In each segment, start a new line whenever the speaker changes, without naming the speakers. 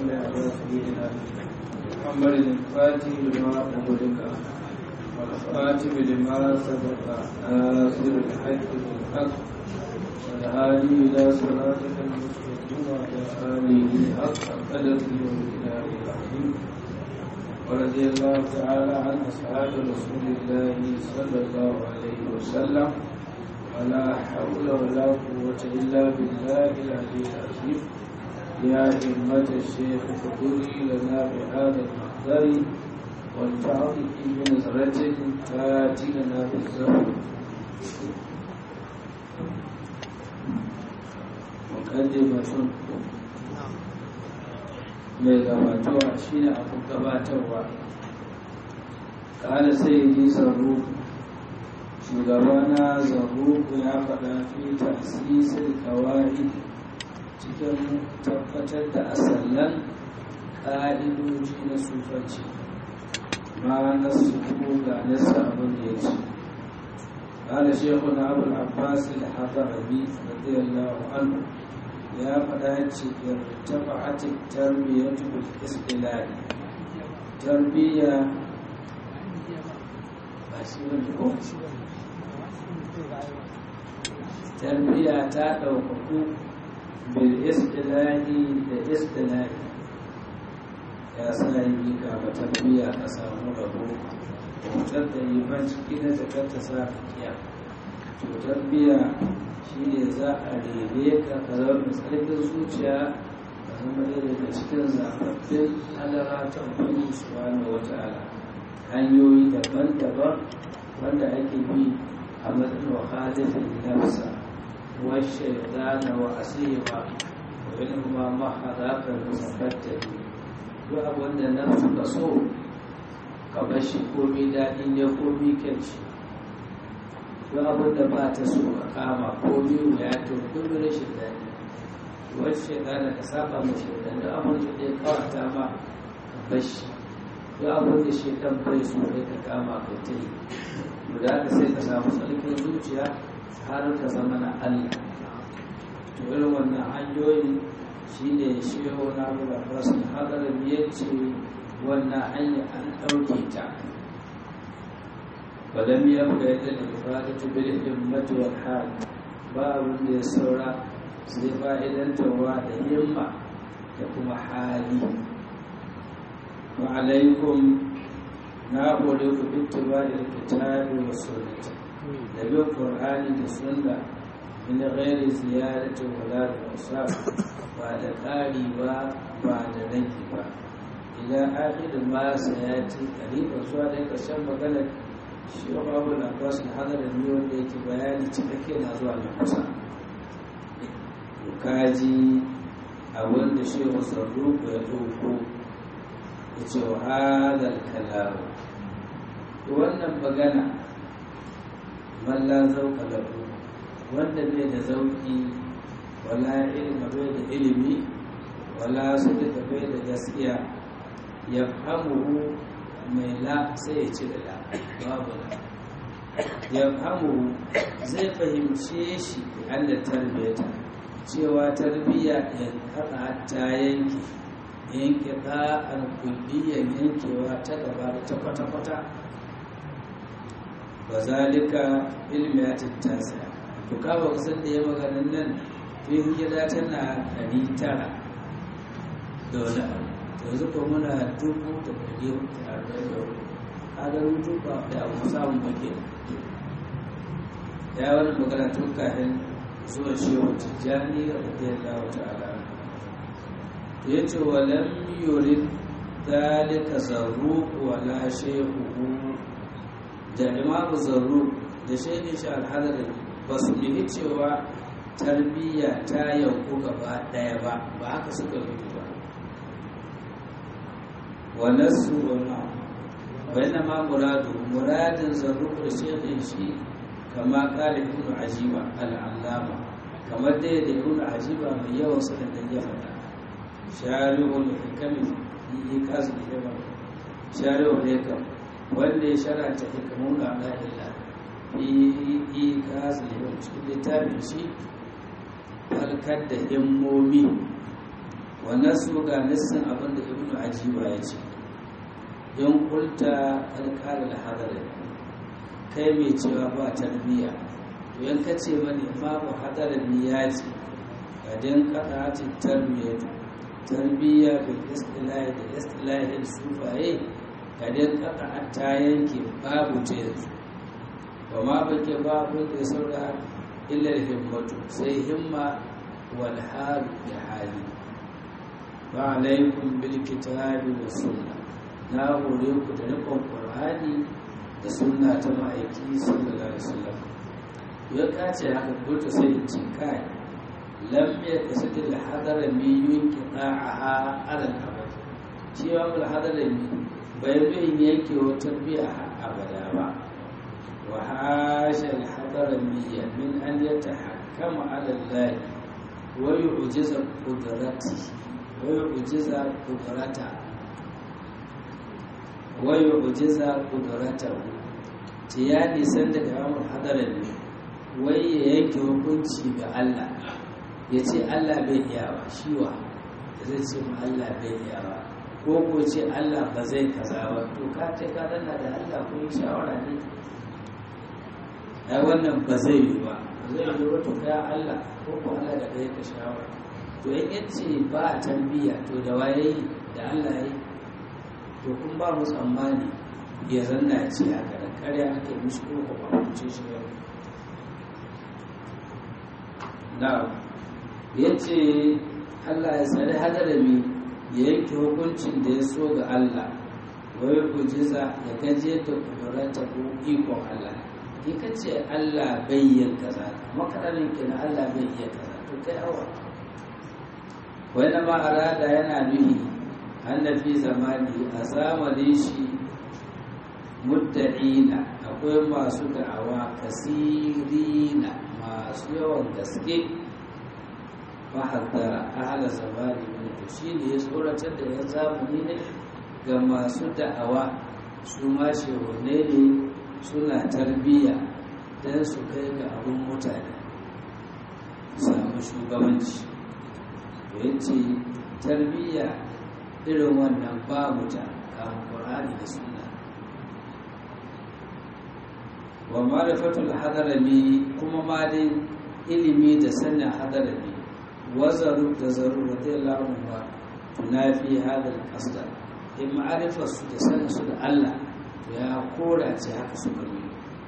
على سيدنا محمد الفاتح لما أغلق والخاتم لما سبق ناصر الحق بالحق والهادي إلى صراطك المستقيم وعلى آله حق قدره ومقداره العظيم ورضي الله تعالى عن أصحاب رسول الله صلى الله عليه وسلم ولا حول ولا قوة إلا بالله العلي العظيم يا همة الشيخ فقولي لنا بهذا المحضر والتعطف بنظرة تاتي لنا بالزمن مقدمة mai gabatowa shi ne abu gabatarwa ƙala sai ji zarruku shugabana zarruku ya faɗa fi tasirin kawai cikin tabbatar da asallan ƙa'idoji na sufanci ma na su ga nasa abin da ya ce ƙala shekuna abu abbas al-hadarabi radiyallahu anhu ya faɗa ce irtafa'atit tarbiyatu bil istilahi tarbiya ba shi wani ko tarbiya ta ɗaukaku bil istilahi da istilahi ya sa yi ka ba tarbiya ka samu rabo hotar da yi ban ciki na zakar ta sa kiya to tarbiya shi ne za a rere ka ka zama tsarkin zuciya ka zama ɗaya daga cikin zaɓaɓɓen halara ta ubangi subhanahu wata'ala hanyoyi daban-daban wanda ake bi a matsayin wahalifin nafsa washe zana wa asiwa wa yin kuma mahadakar musafatta duk abin da nafsu ka so ka bashi komi daɗi ne komi kyanci duk abin da ba ta so ka kama ko biyu ya to kullum rashin daɗi wacce shekara ka saba ma shaidan duk abin da ya kawata ma ka bashi duk abin da shaidan bai so ne ka kama ka ta yi guda ka sai ka samu tsarkin zuciya har ka zama na Allah to irin wannan hanyoyi shine shehu na abu da rasul hadarin ya ce wannan hanya an ɗauke ta ولم يبقى إلا الإفادة بالهمة والحال باب يسورا sai fa'idantarwa da himma da kuma hali wa alaikum na hore ku bittuba da kitabi wa sunnati da bin qur'ani da sunna min ghairi ziyarati wala da ba da ƙari ba ba da rage ba ila akhir ma sayati qariba zuwa da ƙarshen maganar shi wa babu labaras da hadarin ne wanda yake bayani cikakke na zuwa na kusa kaji a wanda shi wa sarruku ya ɗauko ya ce wa hadal kalamu wannan magana malla zauka lahu wanda bai da zauki wala ilma bai da ilimi wala sadaka bai da gaskiya ya fahimu mai la sai ya ci da la babu la ya fahimu zai fahimce shi an da tarbiyyata cewa tarbiyya in kaɗa ta yanke yanke ɗa'ar kulliyan yankewa ta gaba da ta kwata-kwata ba zalika ilmi ya tattasa to kawo kusan da ya maganin nan tun gida tana ɗari tara da wani abu yanzu ko muna dubu da ɗari hudu da arba'in da hudu kaga rutu ba da abu samun bake ya wani magana tun kafin zuwa shehu tijjani radiyallahu ta'ala ya ce wa lam yurid dalika zarruq wala shehu da imamu zarruq da shehin shi alhadari ba su nemi cewa tarbiyya ta yanku gaba daya ba ba haka suka rubu ba wa nasu wa ma bayan ma muradu muradin zarruq da shehin shi kama kala ibn ajiba al'allama kamar dai da ibn ajiba mai yawan sanin da ya faɗa shari'ul hikami yi kasu da yawa shari'ul hikam wanda ya shara'ta hikamun da ala illa yi kasu da yawa cikin littafin shi halkar da himmomi wannan su ga nassin abin da ibnu ajiba ya ce in kulta alƙalar hadarin kai mai cewa ba tarbiyya to yan ka ce mani babu hadarin ya ce ga dan ƙasashen tarbiyya tarbiyya bil istilahi da istilahin sufaye ga dan ƙasa ta yanke babu ta yanzu ba ma bake babu da saura illar himmatu sai himma wal hal da hali ba alaikum bil kitabi was sunna na hore ku da rikon qur'ani da sunna ta ma'aiki sallallahu alaihi wasallam ya kace haka kulta sai in ce kai lam yakasad al hadara mi yunqita'aha ala al abad shi wa al hadara mi bai bin yanke wa tarbiya abada ba wa hasha al hadara mi min an yatahakkama ala allah wa yu'jiza qudratihi ويعجز قدرته ويعجز قدرته ya nisan daga yawon hadarin ne wai ya yanke hukunci ga Allah ya ce Allah bai iya ba shiwa da zai ce ma Allah bai iya ba ko ko ce Allah ba zai kaza ba to ka ce ka danna da Allah ko yi shawara ne ai wannan ba zai yi ba ba zai yi ba to ka Allah ko ko Allah da kai ka shawara to in yace ba a tarbiyya to da waye da Allah yi to kun ba mu tsammani ya zanna ya ce haka da karya ake mishi ko ba ce shi ba na yace Allah ya tsare hadarami ya yanke hukuncin da ya so ga Allah wai kujiza ya gaje da kudurata ko ikon Allah in ka ce Allah bai yin kaza makararin kina Allah bai iya kaza to kai awa wani ma arada yana nuhi annabi zamani a zamanin shi mudda'ina akwai masu da'awa kasirina masu yawan gaske mahaddara ahala zamani ne shi ne ya tsoratar da yan zamani ne ga masu da'awa su ma shehunne ne suna tarbiyya don su kai ga abin mutane samu shugabanci ya ce tarbiyya irin wannan babu ta kan ƙur'ani da suna wa marifatul hadarami kuma ma dai ilimi da sanin hadarami wazaru da zaru da zai lamun ba tunafi hadar kasda in ma'arifar su da sanin su da Allah to ya kora ce haka suka yi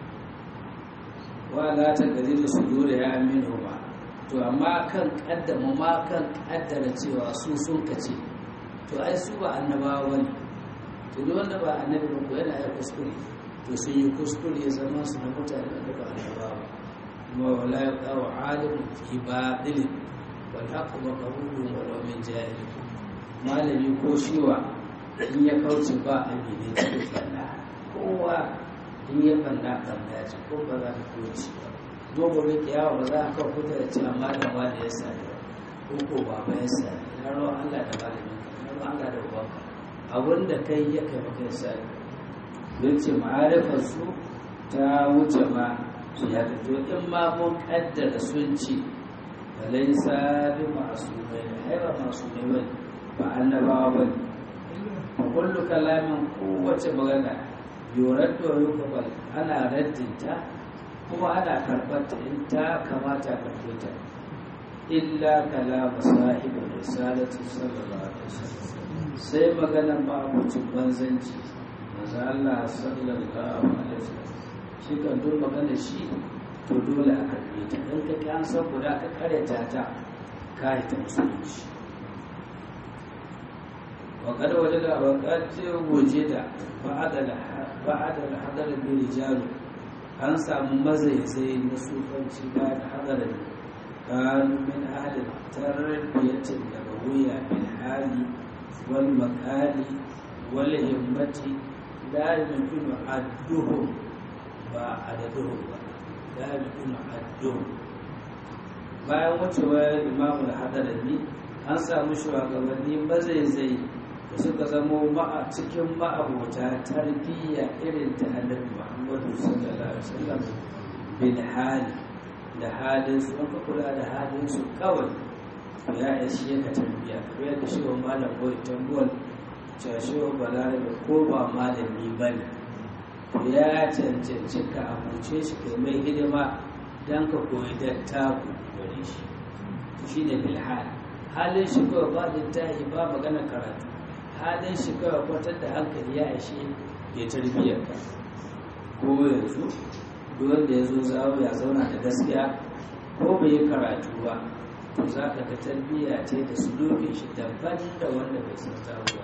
wa la ta gari da su dole ya aminu ba to amma kan kaddama ma kan kaddara cewa su sun kace to ai su ba annabawa ne to duk wanda ba annabi ba ko yana ya kuskure to sun yi kuskure zama su na mutane da ba annabawa kuma wala ya kawo alimin fi batilin wal haqqu maqbulun wa law min jahil malami ko shiwa in ya kauce ba amine cikin fanna kowa in ya fanna fanna ce ko ba za ka kauce ba dogon rike yawa ba za a kawo kuta da ce amma da ma da ya sani ko ko baba ya sani na ruwan Allah da malami na ruwan Allah da ubanka abin da kai ya kai maka ya sani don ce ma'arifar su ta wuce ma su ya fito in ma mun kaddara sun ce ba laisa bi masu mai haiba masu mai wani ba annabawa ba ne a kullu kalamin kowace magana yorar da yukubal ana raddinta kuma ana karɓar ta in ta kamata karɓe ta illa kalama sahibin risalatu sallallahu alaihi wasallam sai maganar ma'abucin banzanci manzo Allah sallallahu alaihi wasallam shi kan duk magana shi to dole a karbe ta in ka kan san guda ka karyata ta ka yi ta musulunci wa kada waje da wa kace waje da ba'ada ba'ada hadar bi rijalu an samu mazaizai na sufanci ba da hadarin kanu min ahli tarbiyatin nabawiyya bil hali wal makali wal himmati la yumkinu adduhum ba adaduhum ba la yumkinu adduhum bayan wucewar imamu da hadarami an samu shugabanni mazaizai da suka zamo ma'a cikin ma'abota tarbiyya irin ta annabi muhammadu sallallahu alaihi wasallam bin hali da halin su ka kula da halin su kawai to ya ishe ka tarbiya kamar yadda shi wa malam boy tambuwal cewa shi wa balarabe ko ba malami ba ne to ya cancanci ka abuce shi kai mai hidima don ka koyi dattaku gare shi shi ne bilhal halin shi kawai ba littafi ba magana karatu halin shi kawai kwatar da hankali ya ishe ya tarbiyyar ka ko yanzu duk wanda ya zo zawo ya zauna da gaskiya ko bai yi karatu ba to za ka ga tarbiyya ce da su doke shi daban da wanda bai san zawo ba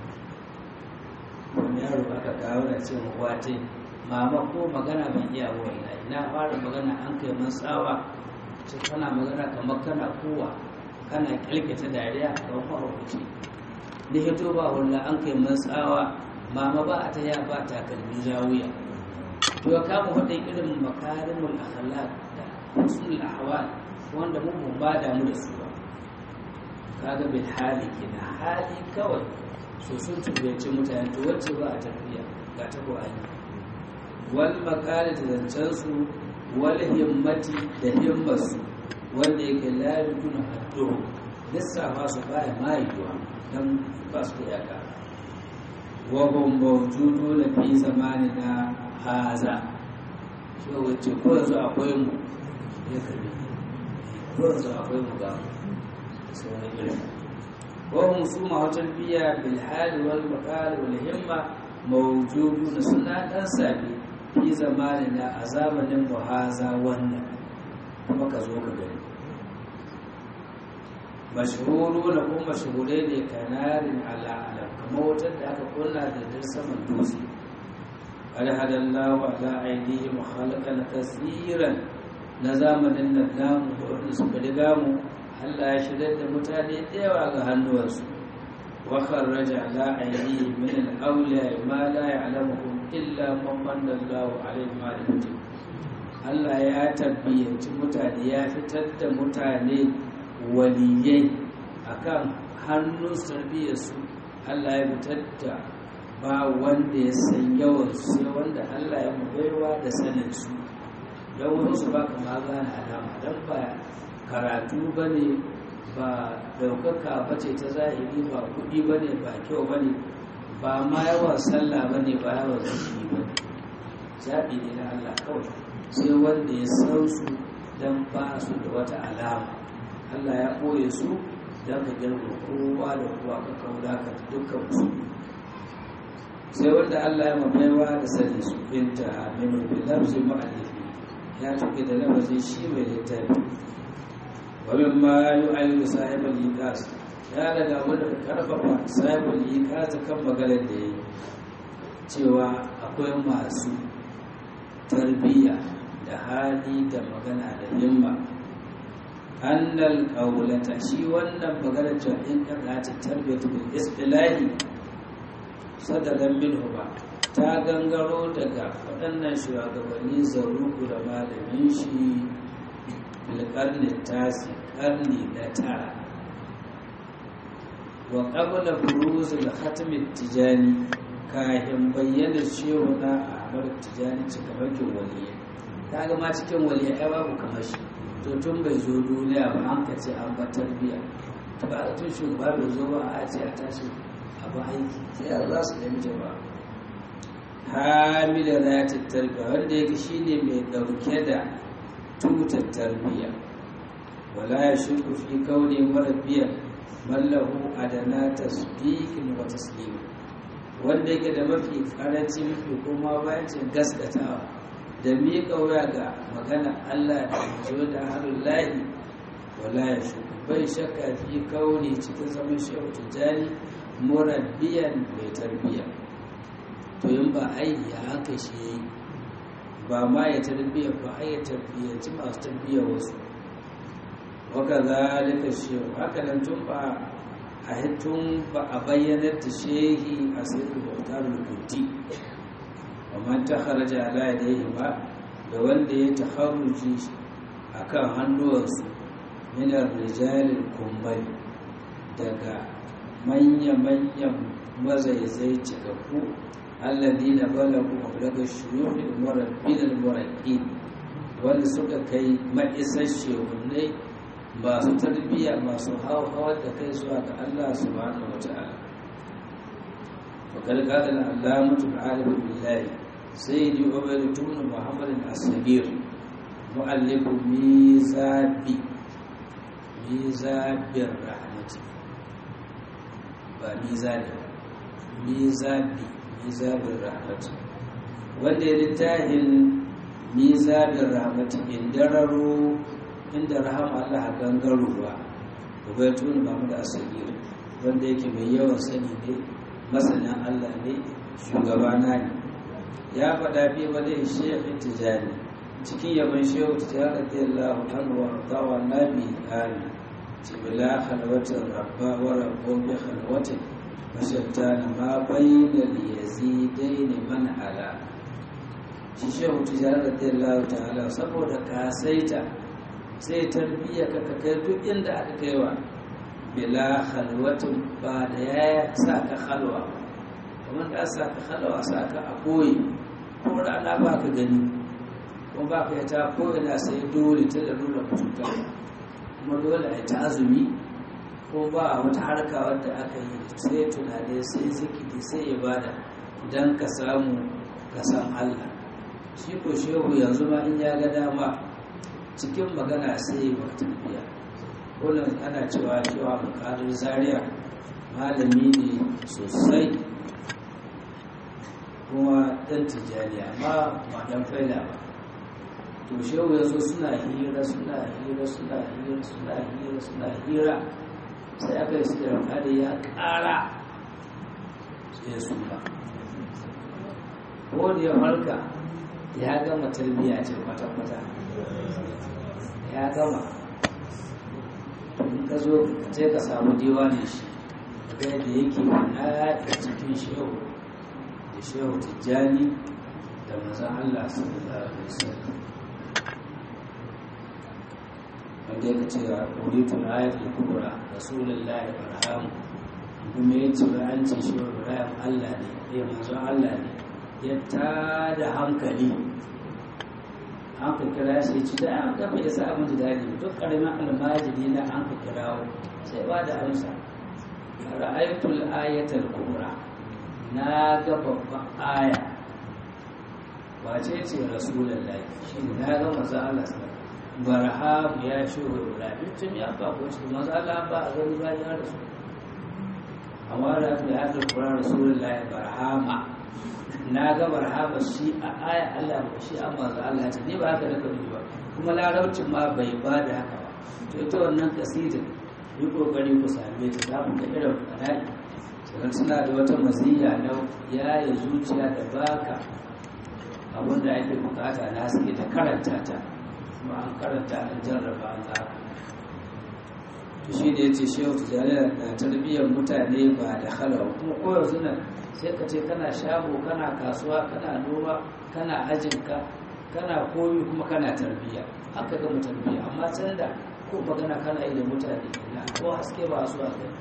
wani yaro aka kawo da ce wate mama ko magana ban iya wallahi ina fara magana an kai man tsawa ce kana magana kamar kana kowa kana kyalkata dariya ga mahaukaci da hito ba walla an kai man tsawa mama ba a ta ya ba takalmi zawiya to ya kama wadda irin makarimul akhlaq da husnul ahwal wanda mun mun ba da mu da su ba kaga bil hali kenan hali kawai so sun tubace mutane to wacce ba a tafiya ga ta Qur'ani wal makali da zancen su wal himmati da himmasu wanda yake la yakunu haddu lissafa su baya mayuwa dan ba su da yaka wa hum mawjuduna fi zamanina haza shi wacce ko yanzu akwai mu ya karbi ko yanzu akwai mu ga sauran irin وهم سوما وتربية بالحال والمقال والهمة موجودون سنة أنسابي في زماننا أزامن وهذا ون كما كزوك gani. mashhuru na kuma mashhure ne kanarin ala alam kamar wutar da aka kunna da dar saman dutse alhadallahu ala ainihi khalaqan kasiran na zamanin nan namu da wanda suka riga mu Allah ya shirya da mutane da yawa ga hannuwarsu wa kharraja ala ainihi min al-awliya ma la ya'lamuhum illa man manna Allahu alayhi ma Allah ya tabbiyanci mutane ya fitar da mutane waliyai akan hannun sarbiyyarsu Allah ya fitar da ba wanda ya san yawan sai wanda Allah ya mubaiwa da sanin su don wani su baka ma gane alama don ba karatu ba ne ba daukaka ba ce ta zahiri ba kudi ba ne ba kyau ba ne ba ma yawan sallah ba ne ba yawan zaki ba ne zaɓi ne na Allah kawai sai wanda ya san su don ba su da wata alama Allah ya ɓoye su don ka girma kowa da kowa ka kaura ka dukkan su sai wanda Allah ya mabaiwa da sani su binta aminu bin lafzi ma'alifi ya tuke da lafazin shi mai littafi wabin ma yi ayyuka sahibin likas ya daga wanda ka karfafa sahibin likas kan maganar da ya yi cewa akwai masu tarbiyya da hali da magana da himma annal qawlata shi wannan maganar cewa in kana ta tarbiyatu bil istilahi sadadan minhu ba ta gangaro daga waɗannan shugabanni zaruku da malamin shi bilkarni tasi karni na tara wa qabla furuzul khatmi tijani kahin bayyana cewa na ahmad tijani cikamakin waliyya ta ga ma cikin waliyya ai babu kamar shi to tun bai zo duniya ba an ka ce an ba tarbiya ba a tun shugaba bai zo ba a ce a tashi abu aiki sai a za su ɗan jama'a hamila za ta tarbiya wanda yake shine mai ɗauke da tutar tarbiya wala ya shirku fi kaune marabbiyan mallahu adana tasbiqin wa taslima wanda yake da mafi karanci mafi kuma bayancin gaskatawa da miƙa wuya ga magana Allah da zo da harin lahi wala ya shirku bai shakka fi kaune cikin zaman shehu tijjani murabbiyan mai tarbiya to yin ba aiki ya haka shi yi ba ma ya tarbiya ba a ya tarbiyyanci masu tarbiya wasu waka zalika shehu haka nan tun ba a hitun ba a bayyanar da shehi a sayar bautar rubuti amma ta haraja ala yadayhi ba da wanda ya taharruji akan hannuwansu minar rijalil kumbali daga manya-manyan mazaizai cikakku allazi na balagu daga shuyuhin murabbin al-muraqqin wanda suka kai ma'isar shehunai masu tarbiyya masu hawar da kai zuwa ga Allah subhanahu wa ta'ala وقد قال العلامة العالم بالله سيدي عبيد بن محمد الصغير مؤلف ميزاب ميزاب الرحمة وميزاب ميزاب ميزاب الرحمة wanda ya littafin mizabin rahmati indararo inda rahama Allah gangarowa ubaitun Muhammad Asagir wanda yake mai yawan sani ne masanin Allah ne shugabana ne ya faɗa fi wani shekhi tijani cikin yaban shehu tijani radiyallahu anhu wa radawa nabi ali ce bila halwatin rabba wa rabbun bi halwatin mashattana ma bayna liyazidaini man ala shi shehu tijani radiyallahu ta'ala saboda kasaita sai tarbiyya ka kai duk inda aka kaiwa bila halwatin ba da ya sa ka halwa kamar da sa ka halwa sa ka a koyi ko rana ba ka gani kuma ba ka ta ko ina sai dole ta da nuna cuta kuma dole a ta azumi ko ba a wata harka wadda aka yi sai tunani sai zikiri sai ibada don ka samu ka san Allah shi ko shehu yanzu ma in ya ga dama cikin magana sai ba tarbiya wannan ana cewa cewa bukadar zaria malami ne sosai kuma ɗan tijjani amma ba ɗan faila ba to shehu yanzu suna hira suna hira suna hira suna hira suna hira sai aka yi suke da ya ƙara sai su ba ko da ya farka ya gama tarbiyya ce kwata-kwata ya gama in ka zo sai ka samu diwanin shi ga yadda yake na a cikin shehu da shehu tijjani da mazan Allah sallallahu alaihi wasallam wanda ya ce a ƙoritun ayatul kubra rasulullahi barhamu kuma ya ce an ce shehu ibrahim Allah ne ya mazan Allah ne ya tada hankali an ka kira shi ci da an kafa ya sa abin daɗi duk ƙaramin almajiri na an ka kirawo sai ba da amsa ra'aytul ayatul kubra na ga babban aya wace ce rasulullahi shi na ga manzo Allah sallallahu barham ya shuhu ibrahim tun ya ba ko shi manzo Allah ba a gani ba ya rasu amma da aka yi ayatul kubra rasulullahi barhama na ga barhama shi a aya Allah ba shi an manzo Allah ce ni ba haka da kanu ba kuma larabcin ma bai ba da haka ba to ita wannan kasidin yi kokari ku same ta za mu ga irin kanai sannan suna da wata maziya na yaye zuciya da baka abin da ake bukata na suke ta karanta ta kuma an karanta an jarraba an za to shi da ya ce shehu tijjani na tarbiyyar mutane ba da halawa kuma koyar suna sai ka ce kana shago kana kasuwa kana noma kana ajinka kana koyi kuma kana tarbiyya haka gama tarbiyya amma can da ko magana kana yi da mutane na ko haske ba su a gani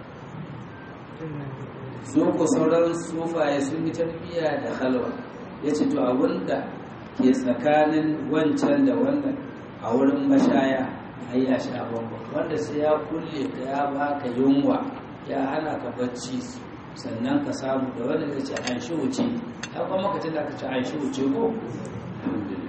so ko sauran sufaye sun yi tarbiyya da halwa ya ce to abinda ke tsakanin wancan da wannan a wurin mashaya ai ya sha bambam wanda sai ya kulle ka ya baka yunwa ya hana ka bacci sannan ka samu da wanda zai ce an shi wuce ya kuma maka tana ka ce an shi wuce ko alhamdulillah